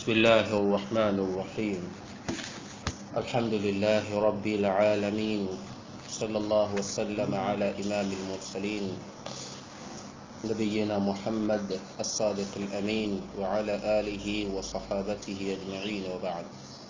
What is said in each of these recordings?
بسم الله الرحمن الرحيم الحمد لله رب العالمين صلى الله وسلم على إمام المرسلين نبينا محمد الصادق الأمين وعلى آله وصحابته أجمعين وبعد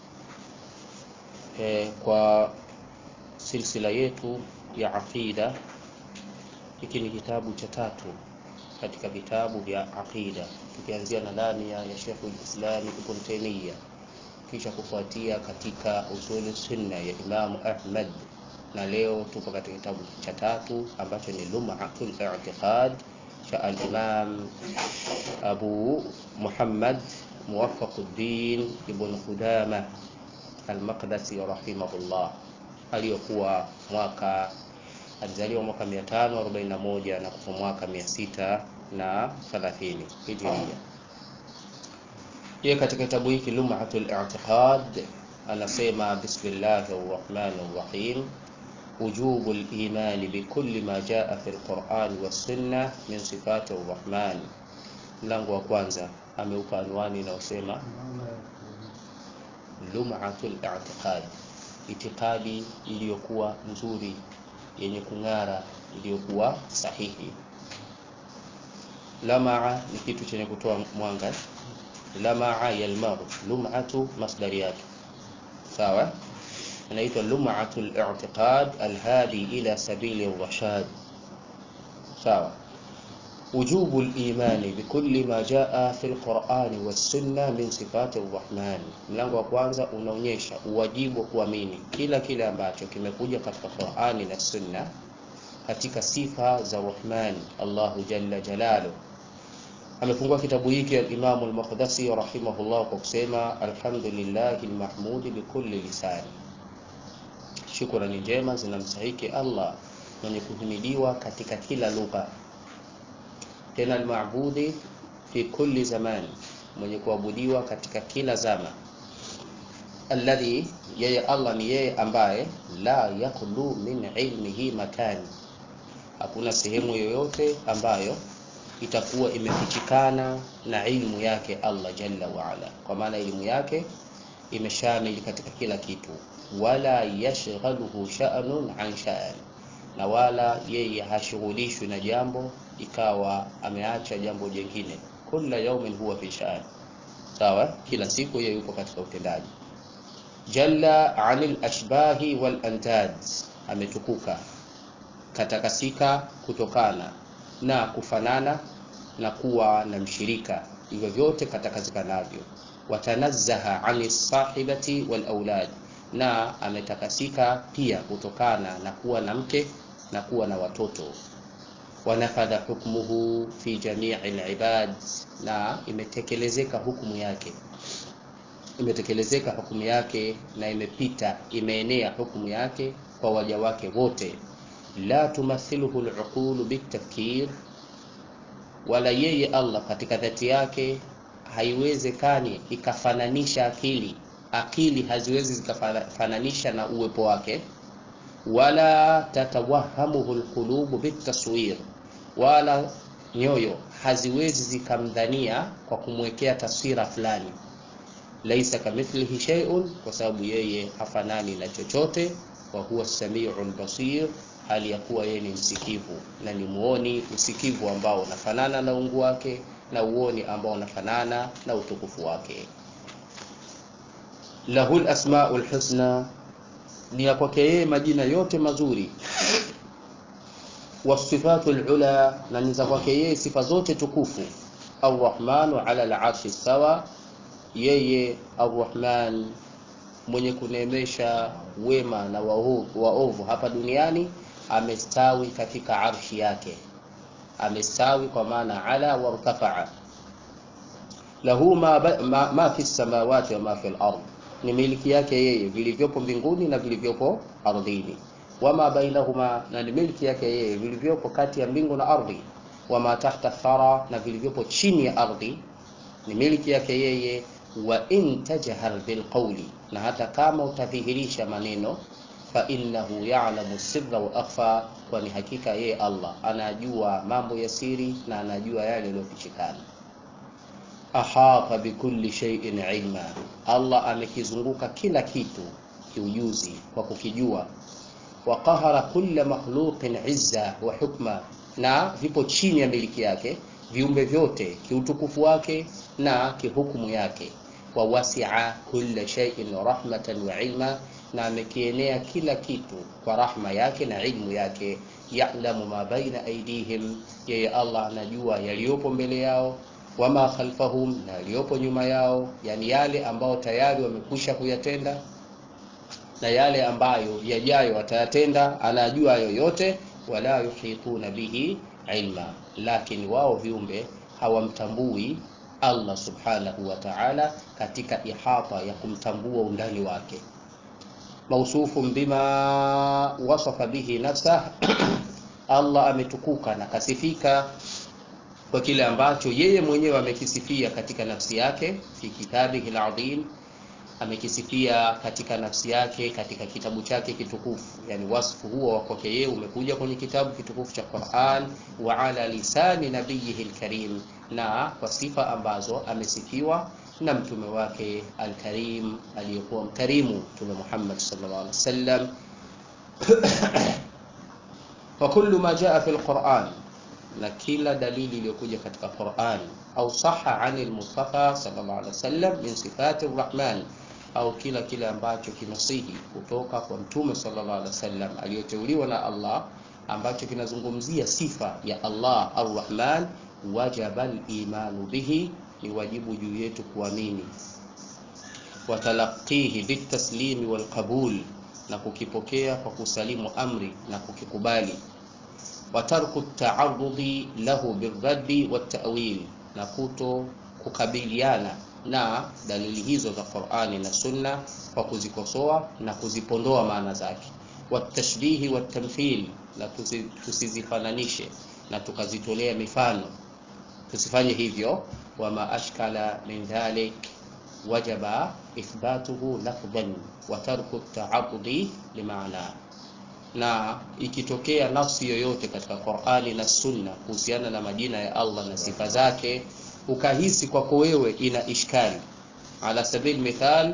Eh, kwa silsila yetu ya aqida hiki ni kitabu cha tatu katika vitabu vya aqida tukianzia na ndani ya Sheikhul Islam Ibn Taymiyyah kisha kufuatia katika usuli sunna ya Imam Ahmad na leo tupo katika kitabu cha tatu ambacho ni Lum'atul I'tiqad cha al-Imam Abu Muhammad Muwaffaquddin Ibn Qudamah Al-Maqdisi rahimahullah aliyokuwa mwaka alizaliwa mwaka 541 na kufa mwaka 630 Hijria. Yeye katika kitabu hiki Lum'atul I'tiqad anasema bismillahir rahmanir rahim wujubu al-iman bikulli ma jaa fi al-Qur'an was-sunnah min sifati ar-Rahman. Mlango wa kwanza ameupa anwani inayosema lum'atul i'tiqad, itikadi iliyokuwa nzuri yenye kung'ara iliyokuwa sahihi. Lamaa ni kitu chenye kutoa mwanga. Lamaa yalmau, lum'atu masdari yake sawa, inaitwa lum'atul i'tiqad alhadi ila sabili rashad sawa. وجوب الإيمان بكل ما جاء في القرآن والسنة من صفات الرحمن. Mlango wa kwanza unaonyesha uwajibu wa kuamini kila kile ambacho kimekuja katika Qur'ani na Sunna katika sifa za Rahman Allahu jalla jalalu. Amefungua kitabu hiki al-Imam al-Maqdisi rahimahullah kwa kusema alhamdulillahi al-mahmud bikulli lisani, shukrani njema zinamstahiki Allah mwenye kuhimidiwa katika kila lugha tena almabudi fi kulli zaman, mwenye kuabudiwa katika kila zama. Alladhi, yeye Allah ni yeye ambaye la yakhlu min ilmihi makani, hakuna sehemu yoyote ambayo itakuwa imefichikana na ilmu yake Allah jalla waala, kwa maana elimu yake imeshamili katika kila kitu. Wala yashghaluhu sha'nun an sha'an, na wala yeye hashughulishwi na jambo ikawa ameacha jambo jingine. Kulla yaumin huwa fi sha'an, sawa, kila siku yeye yupo katika utendaji. Jalla anil ashbahi wal antad, ametukuka katakasika kutokana na kufanana na kuwa na mshirika, hivyo vyote katakasika navyo. Watanazzaha anis sahibati wal aulad, na ametakasika pia kutokana na kuwa na mke na kuwa na watoto wanafadha hukmuhu fi jamii alibad, na imetekelezeka hukumu yake, imetekelezeka hukumu yake na imepita, imeenea hukumu yake kwa waja wake wote. La tumathiluhu aluqulu bitafkir, wala yeye Allah katika dhati yake haiwezekani ikafananisha akili, akili haziwezi zikafananisha na uwepo wake wala tatawahamuhu alqulubu bitaswir, wala nyoyo haziwezi zikamdhania kwa kumwekea taswira fulani. Laisa kamithlihi shay'un, kwa sababu yeye hafanani na chochote. Wa huwa samiul basir, hali ya kuwa yeye ni msikivu na ni muoni, msikivu ambao unafanana na ungu wake na uoni ambao unafanana na utukufu wake. Lahul asmaul husna ni ya kwake yeye majina yote mazuri, wasifatu lula, na ni za kwake yeye sifa zote tukufu. Arrahmanu ala alarshi sawa, yeye Arrahman mwenye kuneemesha wema na waovu hapa duniani amestawi katika arshi yake, amestawi kwa maana ala wartafaa. Lahu ma, ma, ma fi samawati wa ma fi al-ard ni miliki yake yeye vilivyopo mbinguni na vilivyopo ardhini. Wama bainahuma, na ni miliki yake yeye vilivyopo kati ya mbingu na ardhi. Wama tahta thara, na vilivyopo chini ya ardhi ni miliki yake yeye. Wa in tajhar bilqawli, na hata kama utadhihirisha maneno, fa innahu ya'lamu sirra wa akhfa, kwani hakika yeye Allah anajua mambo ya siri na anajua yale yaliyofichikana. ahata bikulli shay'in ilma, Allah amekizunguka kila kitu kiujuzi kwa kukijua. Wa qahara kulla makhluqin izza wa hukma, na vipo chini ya miliki yake viumbe vyote kiutukufu wake na kihukumu yake. Wa wasi'a kulla shay'in rahmatan wa ilma, na amekienea kila kitu kwa rahma yake na ilmu yake. Ya'lamu ma baina aydihim, yeye Allah anajua yaliyopo mbele yao wama khalfahum, na yaliyopo nyuma yao, yani yale ambayo tayari wamekwisha kuyatenda na yale ambayo yajayo watayatenda, anajua hayo yote. Wala yuhituna bihi ilma, lakini wao viumbe hawamtambui Allah subhanahu wa ta'ala katika ihata ya kumtambua undani wake. Mausufun bima wasafa bihi nafsah Allah ametukuka na kasifika kwa kile ambacho yeye mwenyewe amekisifia katika nafsi yake fi kitabihi al-azim, amekisifia katika nafsi yake katika kitabu chake kitukufu. Yani wasfu huo wa kwake yeye umekuja kwenye kitabu kitukufu cha Qur'an, wa ala lisani nabiyihi al-karim, na kwa sifa ambazo amesifiwa na mtume wake al-karim aliyekuwa mkarimu, Mtume Muhammad sallallahu alaihi wasallam. wa kullu ma jaa fi al-Qur'an na kila dalili iliyokuja katika Qur'an au saha ani al-Mustafa sallallahu alaihi wasallam min sifati ar-Rahman, au kila kile ambacho kinasihi kutoka kwa mtume sallallahu alaihi wasallam aliyoteuliwa na Allah ambacho kinazungumzia sifa ya Allah ar-Rahman, wajaba al-imanu bihi, ni wajibu juu yetu kuamini, watalaqihi bitaslimi walqabul, na kukipokea kwa kusalimu amri na kukikubali wa tarku taarudhi lahu birraddi wattawil, na kuto kukabiliana na dalili hizo za Qur'ani na Sunna kwa kuzikosoa na kuzipondoa maana zake. Watashbihi watamthil, na tusizifananishe na tukazitolea mifano, tusifanye hivyo. Wama ashkala min dhalik wajaba ithbatuhu lafdhan wa tarku taarudhi limaana na ikitokea nafsi yoyote katika Qur'ani na Sunna kuhusiana na majina ya Allah na sifa zake, ukahisi kwako wewe ina ishkali, ala sabil mithal,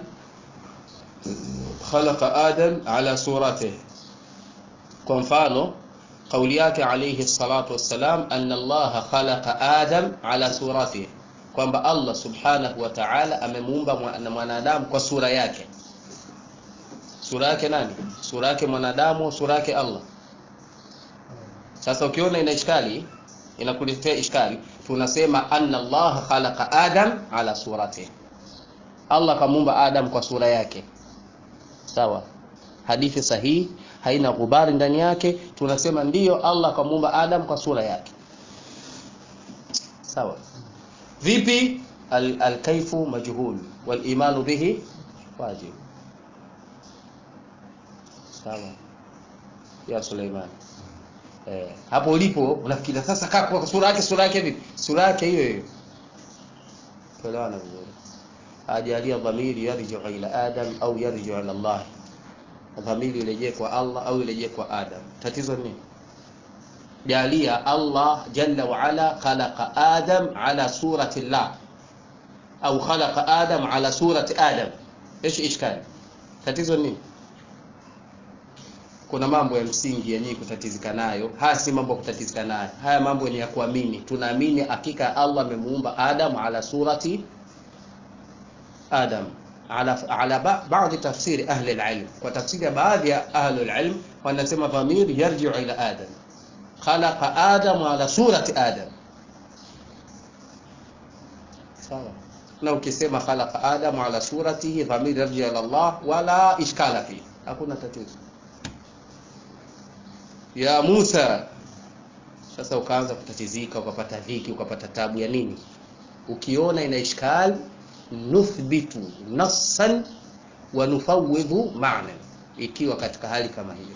khalaqa Adam ala suratihi, kwa mfano kauli yake alayhi salatu wassalam, anna Allah khalaqa Adam ala suratihi, kwamba Allah subhanahu wa ta'ala amemuumba mwanadamu kwa sura yake sura yake nani? Sura yake mwanadamu, sura yake Allah. Sasa ukiona ina ishkali, inakuletea ishkali, tunasema anna Allah khalaqa Adam ala suratihi, Allah kamuumba Adam kwa sura yake. Sawa, hadithi sahihi, haina ghubari ndani yake, tunasema ndiyo, Allah kamuumba Adam kwa sura yake. Sawa. Vipi? Al-kaifu majhul wal imanu bihi wajib. Sawa ya Suleiman. Eh, hapo ulipo unafikiria sasa kaa kwa sura yake sura yake vipi? Sura yake hiyo hiyo. Tuelewana vizuri. Ajalia dhamiri yarji'u ila Adam au yarji'u ila Allah. Dhamiri irejee kwa Allah au irejee kwa Adam. Tatizo ni jalia Allah jalla wa ala khalaqa Adam ala surati Allah au khalaqa Adam ala surati Adam. Eshi ishkali? Tatizo ni kuna mambo ya msingi yenyewe kutatizika nayo. Haya si mambo ya kutatizika nayo, haya mambo ni ya kuamini. Tunaamini hakika Allah amemuumba Adam ala surati Adam ala, ala baadhi tafsiri ahli alilm. Kwa tafsiri ya baadhi ya ahli alilm wanasema dhamir yarji'u ila Adam, khalaqa Adam ala surati Adam. Sawa na ukisema khalaqa Adam ala suratihi dhamir yarji'u ila Allah wala ishkala fi, hakuna tatizo ya Musa. Sasa ukaanza kutatizika, ukapata dhiki, ukapata tabu ya nini? Ukiona ina ishkal, nuthbitu nassan wa nufawidhu ma'na, ikiwa katika hali kama hiyo,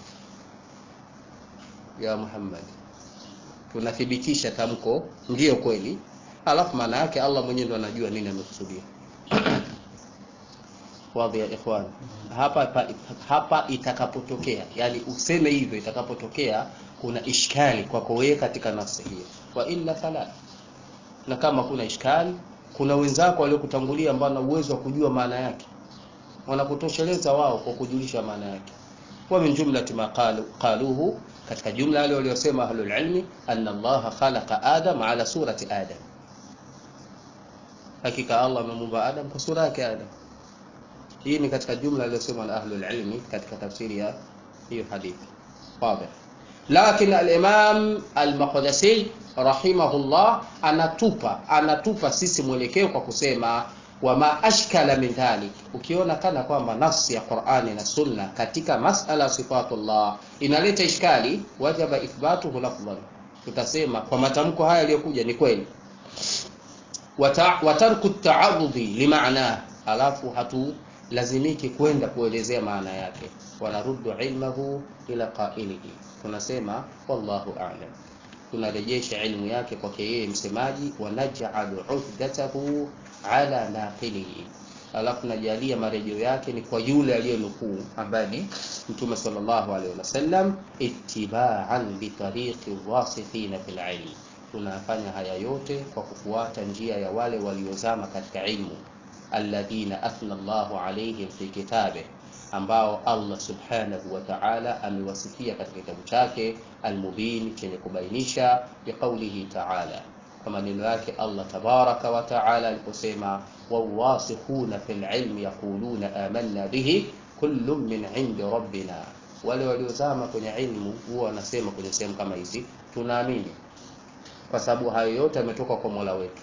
ya Muhammad, tunathibitisha tamko ndiyo kweli, alafu maana yake Allah mwenyewe ndo anajua nini amekusudia. Wadhi ya ikhwan, hapa hapa itakapotokea, yani useme hivyo, itakapotokea kuna ishkali kwako wewe katika nafsi hiyo, wa illa fala. Na kama kuna ishkali, kuna wenzako waliokutangulia ambao wana uwezo wa kujua maana yake wanakutosheleza wao kwa kujulisha maana yake wa min jumlati ma qalu, qaluhu katika jumla wale waliosema ahlul ilmi anna Allah khalaqa Adam ala surati Adam hakika Allah amemuumba Adam kwa sura yake Adam hii ni katika jumla aliyosema na ahlul ilmi katika tafsiri ya hiyo hadithi wazi lakini al-Imam al-Maqdisi rahimahullah anatupa anatupa sisi mwelekeo kwa kusema wama ashkala min dhalik ukiona kana kwamba nafsi ya Qur'ani na Sunna katika masala ya sifatullah inaleta ishkali wajaba ithbatuhu lafdhan tutasema kwa matamko haya yaliyokuja ni kweli watarku taarudhi limaana alafu hatu lazimiki kwenda kuelezea maana yake wanaruddu ilmahu ila qailihi tunasema wallahu a'lam tunarejesha ilmu yake kwake yeye msemaji wanaj'alu uhdatahu ala naqilihi alafu najalia marejeo yake ni kwa yule aliyenukuu ambaye ni mtume sallallahu alaihi wasallam ittiba'an bi tariqi wasikhina fil ilm tunafanya haya yote kwa kufuata njia ya wale waliozama katika ilmu alladhina athna Allahu alaihim fi kitabe ambao Allah subhanahu wa ta'ala amewasifia katika kitabu chake almubin chenye kubainisha biqaulihi ta'ala kwa maneno yake Allah tabaraka wa ta'ala aliposema wawasikhuna fil ilmi yaquluna amanna bihi kullun min indi rabbina wale waliozama kwenye ilmu huwa wanasema kwenye sehemu kama hizi tunaamini kwa sababu hayo yote yametoka kwa Mola wetu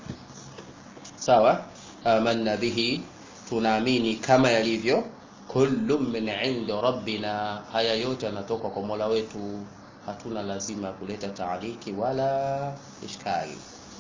sawa amanna bihi tunaamini kama yalivyo kullu min indi rabbina haya yote yanatoka kwa Mola wetu hatuna lazima kuleta taaliki wala ishkali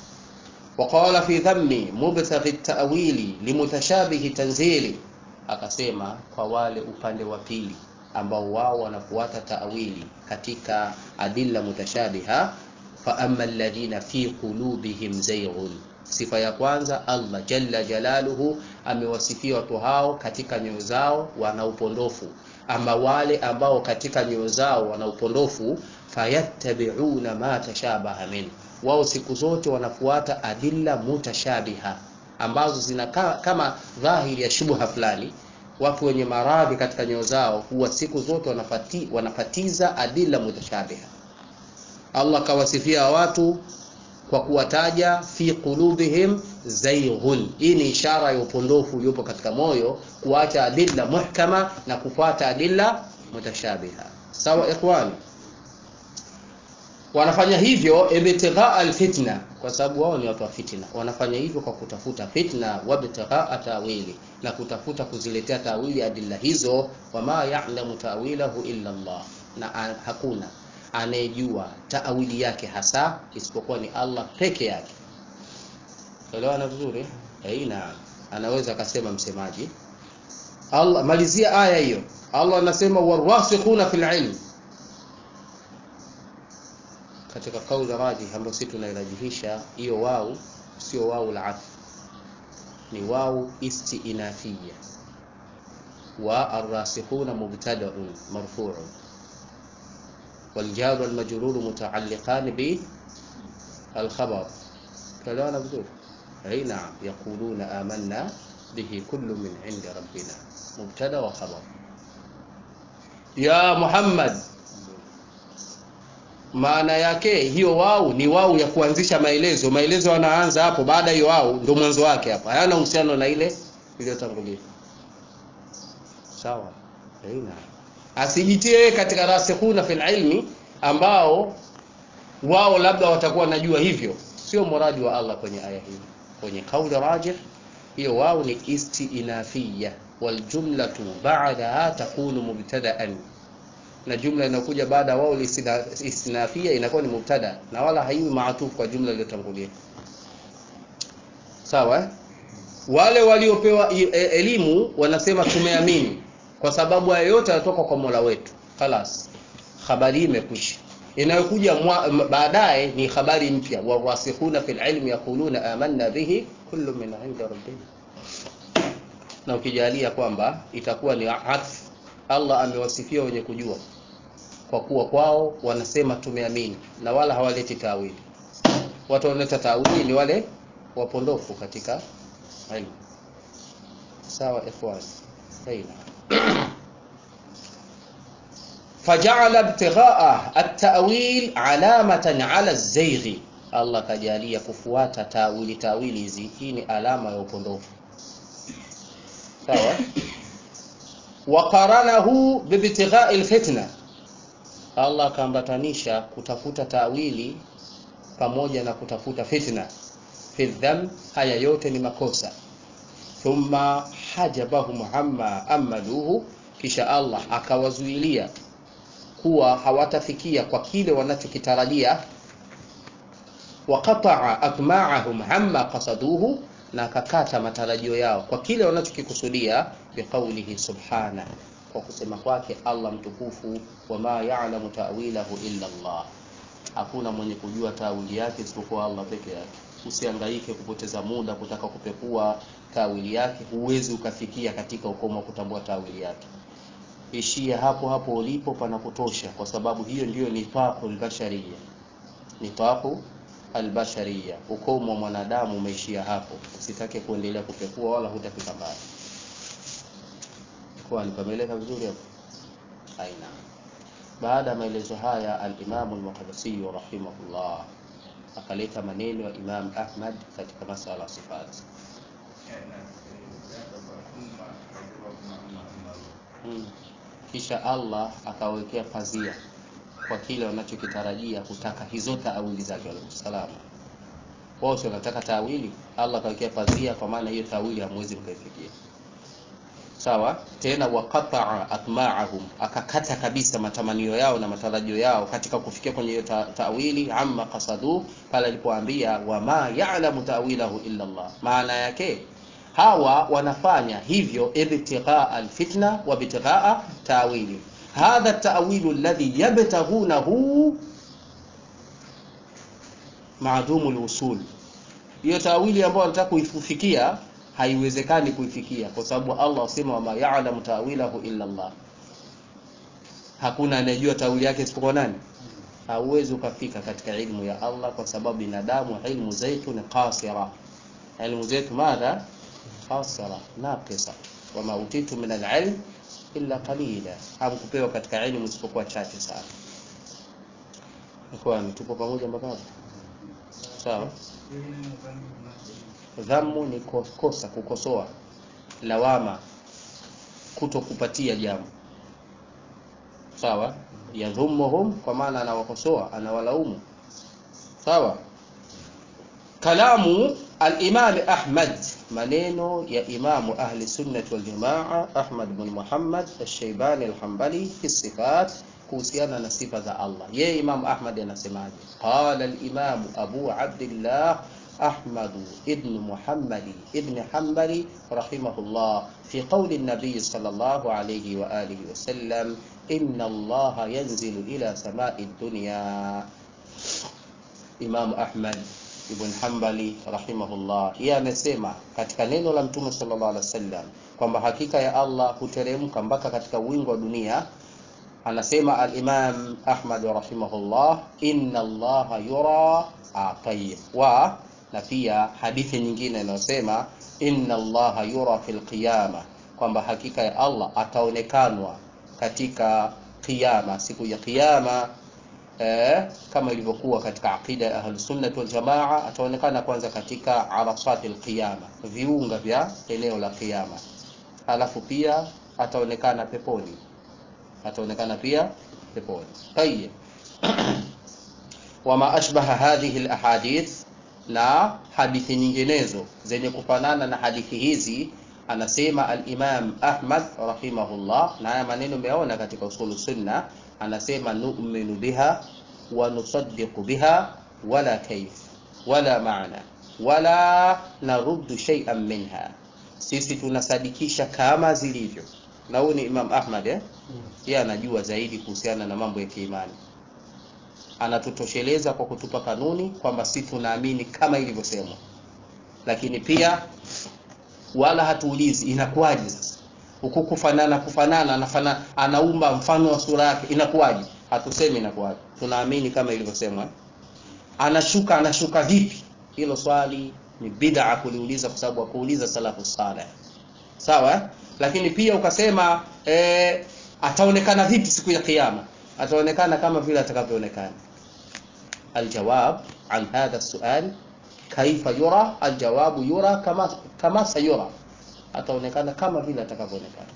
وقال في ذم مبتغي التأويل لمتشابه تنزيلي akasema kwa wale upande wa pili ambao wao wanafuata taawili katika adilla mutashabiha fa amma alladhina fi qulubihim zayghun sifa ya kwanza Allah jalla jalaluhu amewasifia watu hao katika nyoyo zao wana upondofu ama wale ambao katika nyoyo zao wana upondofu fayattabi'una ma tashabaha min wao siku zote wanafuata adilla mutashabiha ambazo zinakaa kama dhahiri ya shubha fulani watu wenye maradhi katika nyoyo zao huwa siku zote wanafati, wanafatiza adilla mutashabiha Allah kawasifia watu kwa kuwataja fi qulubihim zayghun. Hii ni ishara ya upondofu uliopo katika moyo, kuacha adilla muhkama na kufuata adilla mutashabiha. Sawa ikhwan, wanafanya hivyo ibtighaa alfitna, kwa sababu wao ni watu wa fitna. Wanafanya hivyo kwa kutafuta fitna, wabtighaa tawili, na kutafuta kuziletea tawili adilla hizo. Wama ya'lamu tawilahu illa Allah, na hakuna anayejua taawili yake hasa isipokuwa ni Allah peke yake. Elewana vizuri? Aina anaweza akasema msemaji Allah, malizia aya hiyo. Allah anasema warwasikhuna fil ilm, katika kauli raji ambayo sisi tunairajihisha hiyo wau sio wau la ath, ni wau istiinafia wa arrasikhuna mubtadaun marfu'un والجار والمجرور متعلقان بالخبر كلام بذور اي نعم يقولون آمنا به كل من عند ربنا مبتدا وخبر يا محمد maana yake hiyo wau ni wau ya kuanzisha maelezo maelezo yanaanza hapo baada hiyo wau ndio mwanzo wake hapa hayana uhusiano na ile iliyotangulia sawa aina asijitie katika rasikhuna fil ilmi ambao wao labda watakuwa najua hivyo sio muradi wa Allah kwenye aya hii kwenye kauli rajih hiyo wao ni istiinafia wal jumlatu ba'daha takunu mubtada'an na jumla inakuja baada wao istinafia inakuwa ni mubtada na wala haiwi maatufu kwa jumla iliyotangulia sawa wale waliopewa elimu wanasema tumeamini kwa sababu haya yote yanatoka kwa Mola wetu. Khalas, habari hii imekwisha. Inayokuja baadaye ni habari mpya, warasikhuna fil ilmi yaquluna amanna bihi kullu min indi rabbina. Na ukijalia kwamba itakuwa ni atf, Allah amewasifia wenye kujua kwa kuwa kwao wanasema tumeamini na wala hawaleti tawili. Watu wanaleta tawili ni wale wapondofu katika ilmu sawa ikhwan aina فجعل ابتغاء التأويل علامة على الزيغ Allah kajalia kufuata tawili tawili hizi hii ni alama ya upondofu sawa waqaranahu bibtighai lfitna Allah akaambatanisha kutafuta tawili pamoja na kutafuta fitna fi dham haya yote ni makosa thumma hajabahum amma amaluhu kisha Allah akawazuilia kuwa hawatafikia kwa kile wanachokitarajia waqataa atma'ahum amma qasaduhu na akakata matarajio yao kwa kile wanachokikusudia biqaulihi subhana kwa kusema kwake Allah mtukufu wama ya'lamu ta'wilahu illa Allah hakuna mwenye kujua tawili yake isipokuwa Allah peke yake usihangaike kupoteza muda kutaka kupekua tawili yake huwezi ukafikia katika ukomo wa kutambua tawili yake ishia hapo hapo ulipo pana kutosha kwa sababu hiyo ndiyo nifaqu albashariya nifaqu albashariya ukomo wa mwanadamu umeishia hapo usitake kuendelea kupekua wala hutafika mbali kwa nipameleka vizuri hapo aina baada ya maelezo haya al-Imam al-Muqaddisi rahimahullah akaleta maneno ya Imam Ahmad katika masala sifat hmm. kisha Allah akawekea pazia kwa kile wanachokitarajia kutaka hizo taawili zake salama wao sio wanataka taawili Allah akawekea pazia kwa maana hiyo taawili hamwezi mkaifikia sawa tena waqataa atma'ahum akakata kabisa matamanio yao na matarajio yao katika kufikia kwenye hiyo ta tawili amma qasadu pale alipoambia wama ya'lamu ta'wilahu illa Allah maana yake hawa wanafanya hivyo ibtighaa alfitna wa ibtighaa ta'wili hadha at-ta'wilu alladhi yabtaghunahu ma'dumu alwusul hiyo tawili ambayo wanataka kuifikia haiwezekani kuifikia kwa sababu Allah asema wama ya'lamu ta'wilahu illa Allah hakuna anayejua tawili yake isipokuwa nani hauwezi ukafika katika ilmu ya Allah kwa sababu binadamu ilmu zetu ni qasira ilmu zetu madha qasira naqisa wama utitu min al-ilm illa qalila hamkupewa katika ilmu isipokuwa chache sana kwa tupo pamoja mpaka hapo sawa dhammu ni kosa kukosoa lawama kutokupatia jambo sawa yadhumuhum kwa maana anawakosoa anawalaumu sawa kalamu al-imam Ahmad maneno ya imamu ahli sunnah wal jamaa Ahmad bin Muhammad al-Shaybani al-Hanbali fi sifat kuhusiana na sifa za Allah yeye Imam Ahmad anasemaje qala al-imam Abu Abdullah أحمد ابن محمد ابن حنبل رحمه الله في قول النبي صلى الله عليه وآله وسلم إن الله ينزل إلى سماء الدنيا إمام أحمد ibn Hanbali rahimahullah yeye amesema katika neno la Mtume sallallahu alaihi wasallam kwamba hakika ya Allah huteremka mpaka katika wingu wa dunia anasema al-Imam Ahmad rahimahullah inna Allah yura tayyib wa na pia hadithi nyingine inayosema inna allaha yura fil qiyama kwamba hakika ya Allah ataonekanwa katika kiyama siku ya kiyama eh, kama ilivyokuwa katika aqida ya ahlus sunnah wal jamaa ataonekana kwanza katika arasatil qiyama viunga vya eneo la kiyama alafu pia ataonekana peponi ataonekana pia peponi tayeb wama ashbaha hadhihi alahadith na hadithi nyinginezo zenye kufanana na hadithi hizi anasema al-Imam Ahmad rahimahullah na haya maneno umeona katika usulu sunna anasema nu'minu biha wa nusaddiqu biha wala kayf wala maana wala naruddu shay'an minha sisi tunasadikisha kama zilivyo na huyu ni Imam Ahmad eh yeye anajua zaidi kuhusiana na mambo ya kiimani anatutosheleza kwa kutupa kanuni kwamba si tunaamini kama ilivyosemwa lakini pia wala hatuulizi inakuwaje sasa huku kufanana kufanana anafana anaumba mfano wa sura yake inakuwaje hatusemi inakuwaje tunaamini kama ilivyosemwa anashuka anashuka vipi hilo swali ni bid'a kuliuliza kwa sababu hakuuliza salafu saleh sawa lakini pia ukasema eh, ataonekana vipi siku ya kiyama ataonekana kama vile atakavyoonekana aljawab an hadha sual kaifa yura aljawabu yura kama kama sayura ataonekana kama vile atakavyoonekana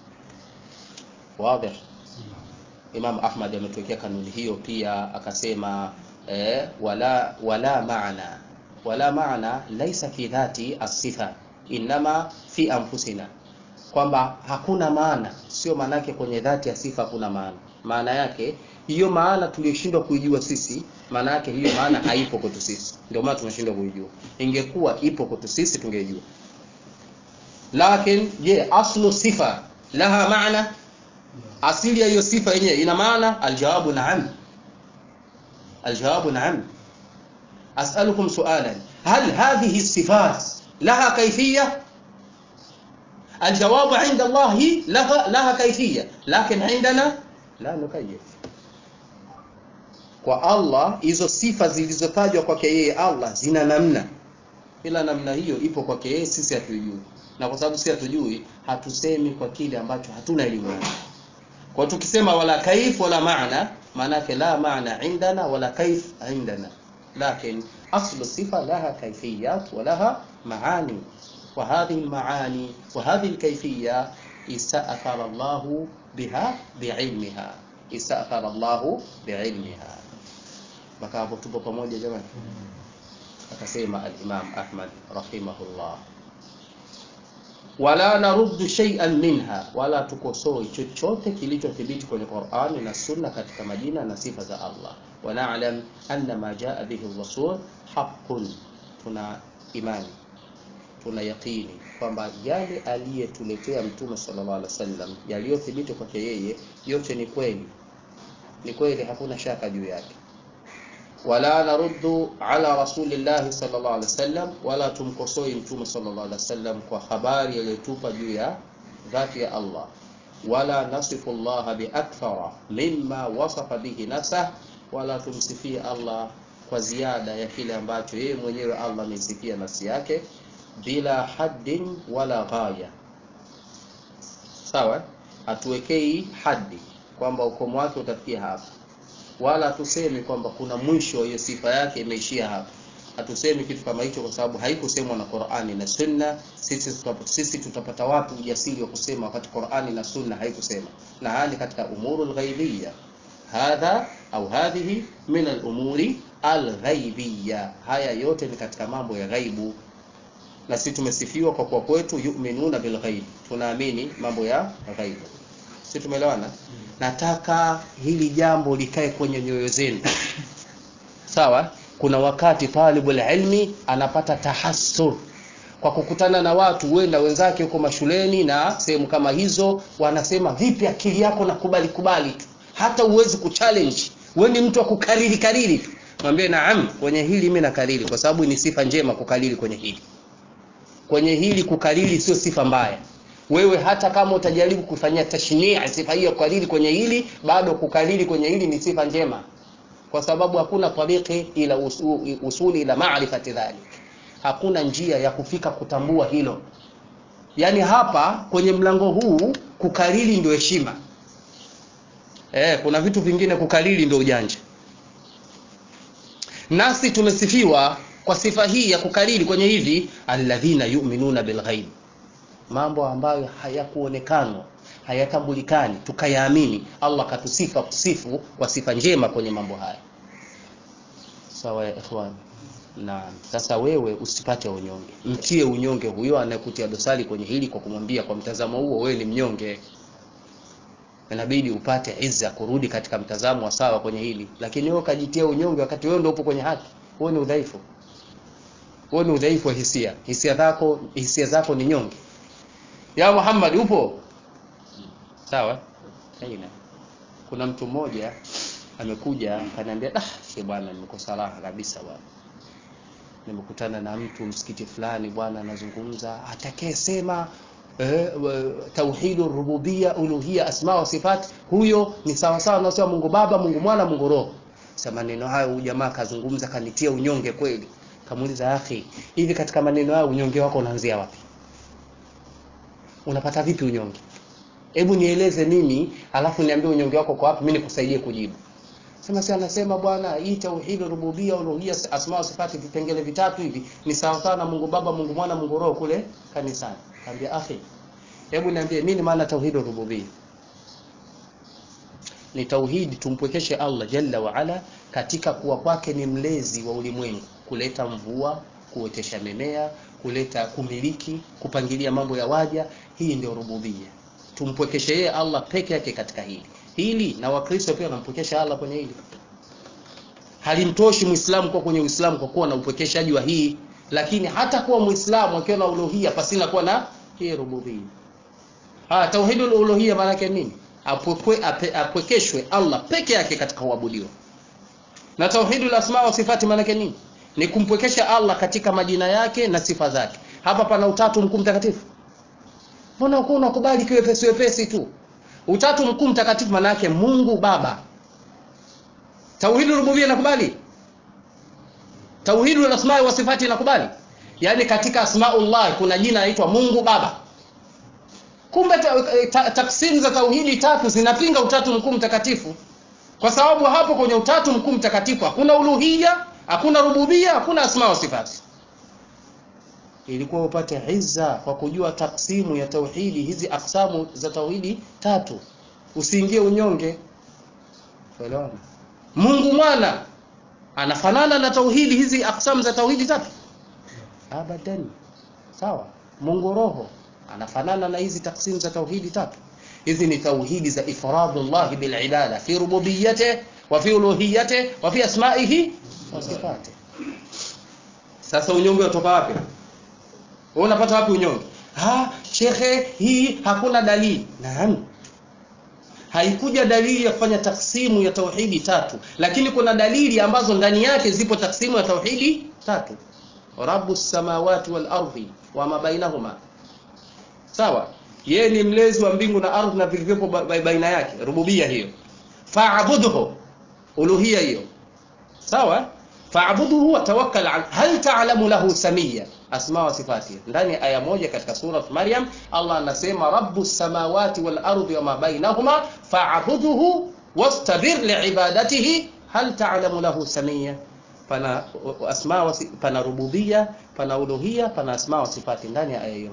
wazi Imam Ahmad ametuwekea kanuni hiyo pia akasema eh, wala wala maana wala maana laisa fi dhati asifa inama fi anfusina kwamba hakuna maana sio maana yake kwenye dhati ya sifa hakuna maana maana yake hiyo maana tuliyoshindwa kuijua sisi maana yake hiyo maana haipo kwetu sisi ndio maana tunashindwa kuijua ingekuwa ipo kwetu sisi tungejua lakini je aslu sifa laha maana asili ya hiyo sifa yenyewe ina maana aljawabu naam aljawabu naam as'alukum su'alan hal hadhihi الصفات لها كيفيه الجواب عند الله لها لها كيفيه لكن عندنا لا نكيف kwa Allah hizo sifa zilizotajwa kwake yeye Allah zina namna ila namna hiyo ipo kwake yeye sisi hatujui na kwa sababu sisi hatujui hatusemi kwa kile ambacho hatuna elimu nacho kwa tukisema wala kaif wala maana maana yake la maana indana wala kaif indana لكن أصل الصفة لها كيفيات ولها معاني وهذه المعاني وهذه الكيفية استأثر الله بها بعلمها استأثر الله بعلمها mpaka hapo tupo pamoja jamani akasema al-Imam Ahmad rahimahullah wala naruddu shay'an minha wala tukosoi chochote kilichothibiti kwenye Qur'ani na Sunna katika majina na sifa za Allah wa na'lam anna ma jaa bihi ar-rasul haqqun tuna imani tuna yaqini kwamba yale aliyetuletea mtume sallallahu alaihi wasallam yaliyothibiti kwake yeye yote ni kweli ni kweli hakuna shaka juu yake wala naruddu ala rasulillahi sallallahu alaihi wasallam wala tumkosoi mtume sallallahu alaihi wasallam kwa habari aliyotupa juu ya dhati ya Allah wala nasifu Allah biakthara mimma wasafa bihi nafsah wala tumsifie Allah kwa ziada ya kile ambacho yeye mwenyewe Allah amesifia nafsi yake bila haddin wala ghaya sawa hatuwekei haddi kwamba ukomo wake utafikia hapa wala hatusemi kwamba kuna mwisho wa hiyo sifa yake imeishia hapa hatusemi kitu kama hicho kwa sababu haikusemwa na Qur'ani na Sunna sisi tutapata, sisi tutapata wapi ujasiri wa kusema wakati Qur'ani na Sunna haikusema na hali katika umurul ghaibiyya hadha au hadhihi min al-umuri al-ghaibiyya haya yote ni katika mambo ya ghaibu na sisi tumesifiwa kwa kuwa kwetu yu'minuna bil ghaib tunaamini mambo ya ghaibu sisi tumeelewana nataka hili jambo likae kwenye nyoyo zenu sawa kuna wakati talibul ilmi anapata tahassur kwa kukutana na watu huenda wenzake huko mashuleni na sehemu kama hizo wanasema vipi akili yako na kubali kubali tu hata uwezi kuchallenge wewe ni mtu wa kukariri kariri tu mwambie naam kwenye hili mimi nakariri kwa sababu ni sifa njema kukariri kwenye hili kwenye hili kukariri sio sifa mbaya wewe hata kama utajaribu kufanyia tashnia sifa hiyo kukariri kwenye hili bado kukariri kwenye hili ni sifa njema kwa sababu hakuna tariqi ila usu, usuli ila maarifati dhalik hakuna njia ya kufika kutambua hilo yaani hapa kwenye mlango huu kukariri ndio heshima eh, kuna vitu vingine kukariri ndio ujanja nasi tumesifiwa kwa sifa hii ya kukariri kwenye hivi alladhina yu'minuna bilghaib mambo ambayo hayakuonekanwa hayatambulikani tukayaamini Allah katusifa kusifu kwa sifa njema kwenye mambo haya sawa ya ikhwan naam sasa wewe usipate unyonge mtie unyonge huyo anayekutia dosari kwenye hili kwa kumwambia kwa mtazamo huo wewe ni mnyonge inabidi upate izza kurudi katika mtazamo wa sawa kwenye hili lakini wewe ukajitia unyonge wakati wewe ndio upo kwenye haki wewe ni udhaifu wewe ni udhaifu wa hisia hisia zako hisia zako ni nyonge ya Muhammad upo sawa haina kuna mtu mmoja amekuja akaniambia ah she bwana nimekosa raha kabisa bwana nimekutana na mtu msikiti fulani bwana anazungumza atakayesema eh, tauhidur rububia uluhia asma wa sifat huyo ni sawa sawa na sema Mungu Baba Mungu Mwana Mungu Roho sasa maneno hayo huyu jamaa kazungumza kanitia unyonge kweli kamuuliza akhi hivi katika maneno hayo unyonge wako unaanzia wapi unapata vipi unyonge hebu nieleze mimi alafu niambie unyonge wako kwa wapi mimi nikusaidie kujibu sema si anasema bwana hii tauhid rububia uluhia asma wa sifati vipengele vitatu hivi ni sawa sawa na Mungu Baba Mungu Mwana Mungu Roho kule kanisani kaambia akhi hebu niambie nini maana tauhid rububia ni tauhidi tumpwekeshe Allah jalla wa ala katika kuwa kwake ni mlezi wa ulimwengu kuleta mvua kuotesha mimea kuleta kumiliki kupangilia mambo ya waja hii ndio rububia tumpwekeshe yeye Allah peke yake katika hili hili na wakristo pia wanampwekesha Allah kwenye hili halimtoshi muislamu kwa kwenye uislamu kwa kuwa na upwekeshaji wa hii lakini hata kuwa muislamu akiwa na uluhia pasina kuwa na hii rububia ah tauhidul uluhia maana yake nini apwekwe apwekeshwe Allah peke yake katika kuabudiwa na tauhidul asma wa sifati maana yake nini ni kumpwekesha Allah katika majina yake na sifa zake hapa pana utatu mkuu mtakatifu mbona uko unakubali kiwepesi wepesi tu utatu mkuu mtakatifu maana yake Mungu Baba tauhidul rububia nakubali tauhidul asma wa sifati nakubali yani katika asmaullah kuna jina linaitwa Mungu Baba kumbe taksimu za tauhidi tatu zinapinga utatu mkuu mtakatifu kwa sababu hapo kwenye utatu mkuu mtakatifu hakuna uluhia hakuna rububia hakuna asma wa sifati ilikuwa upate izza kwa kujua taksimu ya tauhidi hizi aksamu za tauhidi tatu usiingie unyonge Elewana. Mungu mwana anafanana na tauhidi hizi aksamu za tauhidi tatu abadan sawa Mungu roho anafanana na hizi taksimu za tauhidi tatu hizi ni tauhidi za ifradullah bil ibada fi rububiyyati wa fi uluhiyyati wa fi asma'ihi wa sifati sasa unyonge utoka wapi wewe unapata wapi unyonge ha shekhe hii hakuna dalili naam haikuja dalili ya kufanya taksimu ya tauhidi tatu lakini kuna dalili ambazo ndani yake zipo taksimu ya tauhidi tatu rabbus samawati wal ardi wa ma bainahuma sawa yeye ni mlezi wa mbingu na ardhi na vilivyopo baina yake rububia hiyo fa'budhu uluhia hiyo sawa fa'budhu wa tawakkal al hal ta'lamu lahu samia asma wa sifati ndani ya aya moja katika sura Maryam Allah anasema rabbus samawati wal ardi wa ma bainahuma fa'budhu wastabir li'ibadatihi hal ta'lamu lahu samia pana asma wa pana rububia pana uluhia pana asma wa sifati ndani ya aya hiyo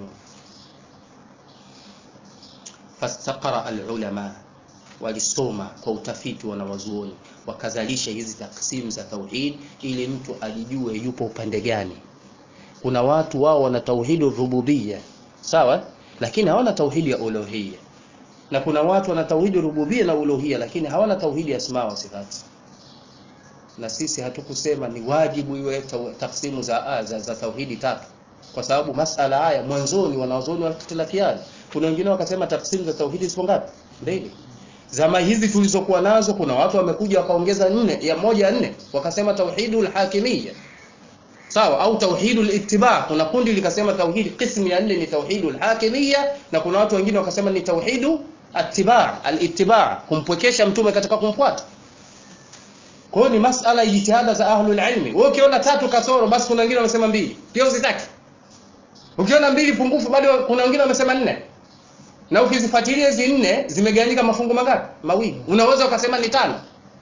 fastaqara alulama walisoma kwa utafiti wanawazuoni wakazalisha hizi taksimu za tauhid ili mtu ajijue yupo upande gani kuna watu wao wana tauhidi rububia sawa lakini hawana tauhidi ya uluhia na kuna watu wana tauhidi rububia na uluhia lakini hawana tauhidi ya asma wa sifati na sisi hatukusema ni wajibu iwe taksimu za, za, za tauhidi tatu kwa sababu masala haya mwanzoni wanawazuoni wakitilafiana kuna wengine wakasema tafsiri za tauhidi zipo ngapi mbili zama hizi tulizokuwa nazo kuna watu wamekuja wakaongeza nne ya moja ya nne wakasema tauhidul hakimiyya sawa au tauhidul ittiba kuna kundi likasema tauhidi qismu ya nne ni tauhidul hakimiyya na kuna watu wengine wakasema ni tauhidu attiba alittiba kumpwekesha mtume katika kumfuata kwa hiyo ni masala ya jitihada za ahlul ilmi wewe ukiona tatu kasoro basi kuna wengine wamesema mbili pia usitaki ukiona mbili pungufu bado kuna wengine wamesema nne na ukizifuatilia hizi nne zimegawanyika mafungu mangapi mawili unaweza ukasema ni tano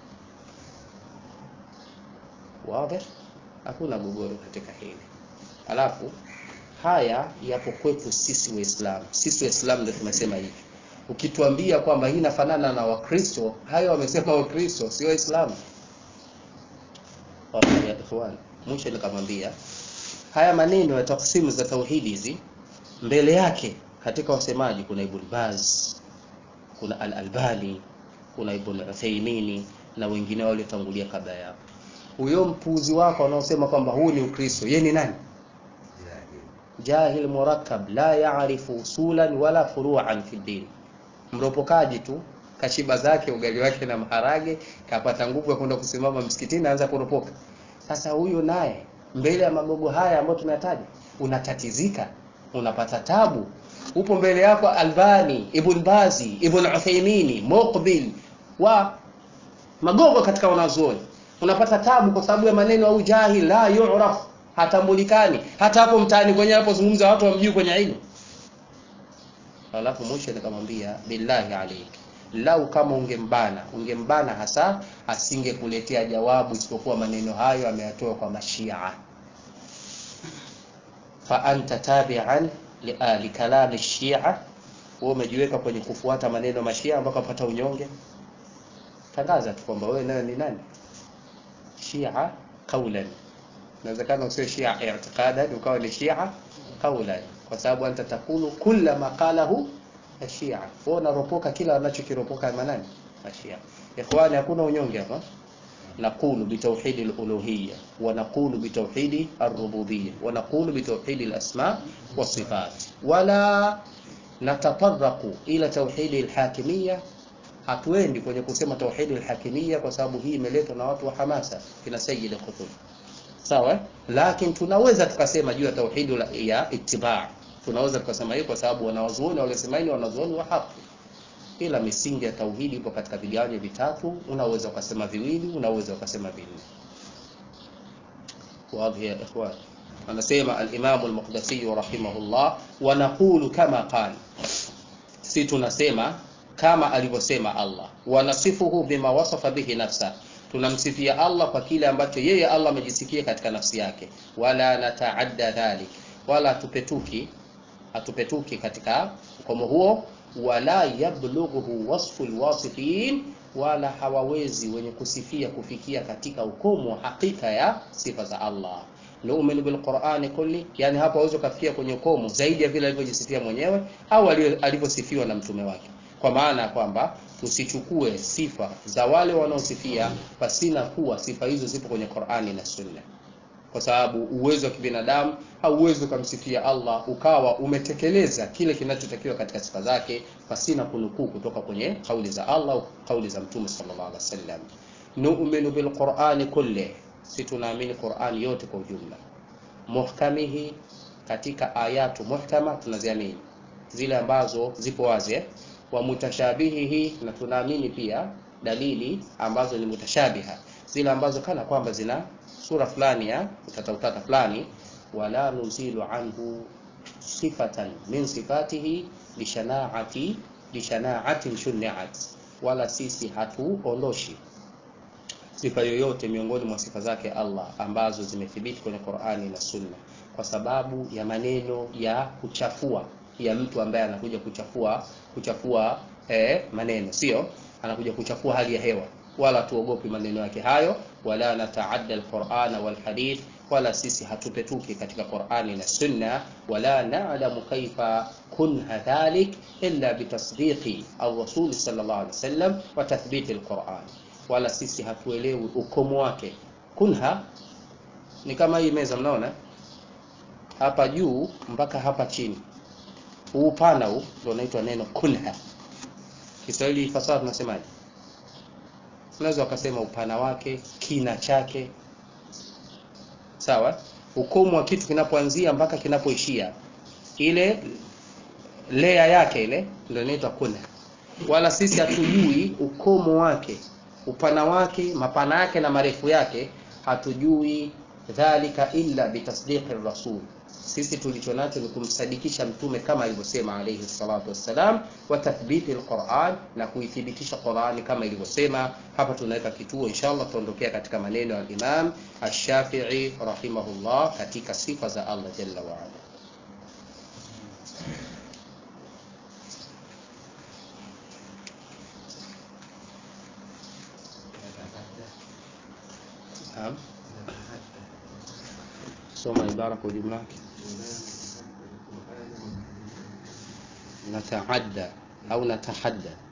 wazi hakuna gogoro katika hili alafu haya yapo kwetu sisi waislamu sisi waislamu ndio tumesema hivi ukituambia kwamba hii inafanana na wakristo hayo wamesema wakristo sio waislamu ikhwan mwisho nikamwambia haya maneno ya taksimu za tauhidi hizi mbele yake katika wasemaji kuna Ibn Baz kuna Al-Albani kuna Ibn Uthaymeen na wengine waliotangulia kabla yao huyo mpuzi wako anaosema kwamba huu ni Ukristo yeye ni nani jahil murakkab la ya'rifu usulan wala furu'an fi din mropokaji tu kashiba zake ugali wake na maharage kapata nguvu ya kwenda kusimama msikitini anza kuropoka sasa huyu naye mbele ya magogo haya ambayo tunataja unatatizika unapata tabu upo mbele yako Albani Ibn Bazi Ibn Uthaymeen Muqbil wa magogo katika wanazuoni unapata tabu kwa sababu ya maneno au jahil la yu'raf hatambulikani hata hapo mtaani kwenye anapozungumza watu wamjui kwenye ilmu alafu mwisho nikamwambia billahi alaik lau kama ungembana ungembana hasa asingekuletea jawabu isipokuwa maneno hayo ameyatoa kwa mashia fa anta tabi'an li, uh, li kalami shia wewe umejiweka kwenye kufuata maneno mashia mpaka pata unyonge tangaza tu kwamba wewe nayo ni nani shia qaulan inawezekana usiwe shia i'tiqadan ukawa ni shia qaulan kwa sababu anta takulu kulla ma qalahu ashia wewe unaropoka kila wanachokiropoka manani ashia ikhwani hakuna unyonge hapa نقول بتوحيد الألوهية ونقول بتوحيد الربوبية ونقول بتوحيد الأسماء والصفات ولا نتطرق إلى توحيد الحاكمية hatuendi kwenye kusema tauhidi alhakimia kwa sababu hii imeletwa na watu wa hamasa kina Sayyid Qutb sawa lakini tunaweza tukasema juu ya tauhidi ya ittiba tunaweza tukasema hiyo kwa sababu wanawazuoni walisema hili wanazuoni wa haki ila misingi ya tauhidi ipo katika vigawanyo vitatu unaweza ukasema viwili unaweza ukasema vinne واضح يا اخوان anasema al-Imam al-Muqdisi rahimahullah wa naqulu kama qala si tunasema kama alivyosema Allah wanasifuhu bima wasafa bihi nafsa tunamsifia Allah kwa kile ambacho yeye Allah amejisifia katika nafsi yake wala nataadda dhalik wala tupetuki hatupetuki katika ukomo huo wala yablughu wasfu alwasifin wala hawawezi wenye kusifia kufikia katika ukomo wa hakika ya sifa za Allah nu'minu bilqur'ani kulli yani hapo hawezi kufikia kwenye ukomo zaidi ya vile alivyojisifia mwenyewe au alivyosifiwa na mtume wake kwa maana ya kwamba tusichukue sifa za wale wanaosifia pasina kuwa sifa hizo zipo kwenye Qur'ani na Sunna kwa sababu uwezo wa kibinadamu hauwezi ukamsifia Allah ukawa umetekeleza kile kinachotakiwa katika sifa zake pasina kunukuu kutoka kwenye kauli za Allah au kauli za Mtume sallallahu alaihi wasallam. Nu'minu bilqur'ani kulli, si tunaamini Qur'ani yote kwa ujumla. Muhkamihi, katika ayatu muhkama tunaziamini zile ambazo zipo wazi eh? wa mutashabihihi, na tunaamini pia dalili ambazo ni mutashabiha, zile ambazo kana kwamba zina sura fulani ya utata utata fulani wala nuzilu anhu sifatan min sifatihi bishanaati bishanaatin shuniat wala sisi hatuondoshi sifa yoyote miongoni mwa sifa zake Allah ambazo zimethibiti kwenye Qur'ani na Sunna kwa sababu ya maneno ya kuchafua ya mtu ambaye anakuja kuchafua kuchafua eh, maneno sio anakuja kuchafua hali ya hewa wala tuogopi maneno yake hayo wala nataadda alqur'ana walhadith wala sisi hatupetuki katika Qur'ani na Sunna wala na'lamu kaifa kunha dhalik illa bitasdiqi ar-rasul sallallahu alaihi wasallam wa tathbiti alqur'an wala sisi hatuelewi ukomo wake kunha ni kama hii meza mnaona hapa juu mpaka hapa chini huu upana huu ndio unaitwa neno kunha Kiswahili fasaha tunasemaje unaweza wakasema upana wake kina chake sawa ukomo wa kitu kinapoanzia mpaka kinapoishia ile lea yake ile ndio inaitwa kuna wala sisi hatujui ukomo wake upana wake mapana yake na marefu yake hatujui dhalika illa bitasdiqi rasul sisi tulicho nacho ni kumsadikisha mtume kama alivyosema alayhi salatu wassalam wa tathbiti alquran na kuithibitisha Qurani kama ilivyosema hapa tunaweka kituo inshallah tuondokea katika maneno ya Imam Ash-Shafi'i rahimahullah katika sifa za Allah jalla wa ala Naam. Soma ibara kwa ujumla wake. Nataadda au natahadda